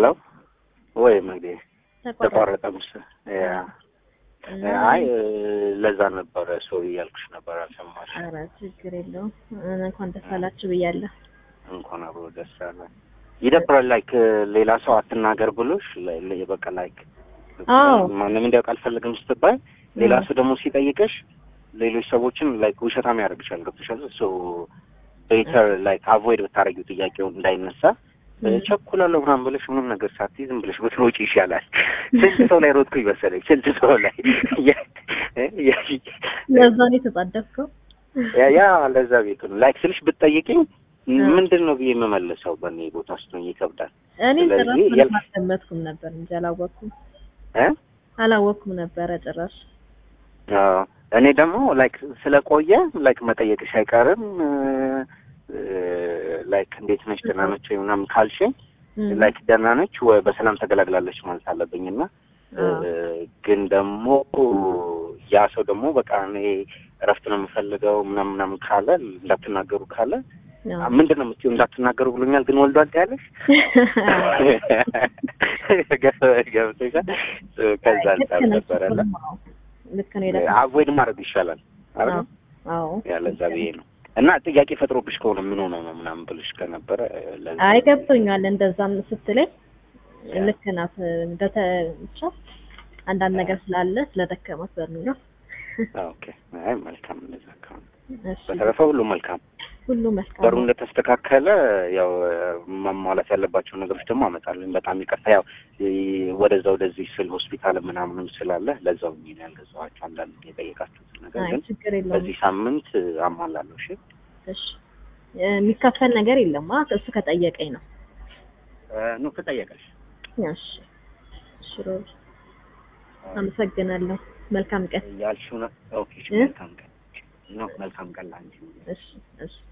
ሄሎ ወይ መግዴ ተቋረጠ ተቋረጠ ምስል ያ እና አይ ለዛ ነበረ ሰው እያልኩሽ ነበር አልሰማሽ ኧረ ችግር የለውም እንኳን ደስ አላችሁ ብያለሁ። እንኳን አብሮ ደስ አለ ይደብራል ላይክ ሌላ ሰው አትናገር ብሎሽ ለ- ለ- በቃ ላይክ አዎ። ማንም እንዲያውቅ አልፈልግም ስትባይ ሌላ አዎ። ሰው ደግሞ ሲጠይቅሽ ሌሎች ሰዎችን ላይክ ውሸታም ያደርግሻል ገብቶሻል ሶ ቤተር ላይክ አቮይድ ብታረጊው ጥያቄውን እንዳይነሳ ም። ቸኩላለሁ ምናምን ብለሽ ምንም ነገር ሳትይ ዝም ብለሽ ብትሮጪ ይሻላል ስንት ሰው ላይ ሮጥኩኝ መሰለኝ ስንት ሰው ላይ ያ- ያ- ለዛ ነው የተጣደፍከው። ያ ያ ለዛ ቤቱ ነው ላይክ ስልሽ ብትጠይቂኝ አዎ። ምንድን ነው ብዬ የምመልሰው በእኔ ቦታ ስትሆኝ ይከብዳል እኔ ስለዚህ ጭራሽ ምንም የል- አልገመትኩም ነበር እንጂ አላወቅኩም እ አላወቅኩም ነበረ ጭራሽ። አዎ እኔ ደግሞ ላይክ ስለቆየ ላይክ መጠየቅሽ አይቀርም ላይክ እንዴት ነች ደህና ነች ወይ ምናምን ካልሽኝ ም። ላይክ ደህና ነች ወይ በሰላም ተገላግላለች ማለት አለብኝ እና አዎ። ግን ደግሞ ያ ሰው ደግሞ በቃ እኔ እረፍት ነው የምፈልገው ምናምን ምናምን ካለ እንዳትናገሩ ካለ አዎ። ምንድን ነው የምትይው እንዳትናገሩ ብሎኛል ግን ወልዷል ያለሽ ገብቶሻል ከዛ አንጻር ነበረ እና ልክ ነው የደረሰው። አቮይድ ማድረግ ይሻላል አይደል አዎ ያለዛ ብዬ ነው እና ጥያቄ ፈጥሮብሽ ከሆነ ምን ሆነ ነው ምናምን ብልሽ ከነበረ ለዛ አይ ገብቶኛል። እንደዛም ስትለኝ ልክ ናት። እንደተ ብቻ አንዳንድ ነገር ስላለ ስለደከማት በሚለው ኦኬ አይ መልካም እንደዛ ከሆነ እሺ በተረፈ ሁሉ መልካም ሁሉ መልካም በሩ ነው። እንደተስተካከለ ያው ማሟላት ያለባቸው ነገሮች ደግሞ አመጣለሁ በጣም ይቅርታ ያው ይ- ወደዛ ወደዚህ ስል ሆስፒታል ምናምንም ስላለ ለዛው ነው ያልገዛኋቸው አንዳንድ የጠየቃችሁት ነገር አይ ግን ችግር የለውም። በዚህ ሳምንት አሟላለሁ እሺ እሺ የሚከፈል ነገር የለም። አ እሱ ከጠየቀኝ ነው። ኑ ከጠየቀሽ እሺ እሺ ሮብ አመሰግናለሁ። መልካም ቀን። ያልሽው ነው ኦኬ እሺ እ? መልካም ቀን ነው መልካም ቀን ላንቺ እሺ እሺ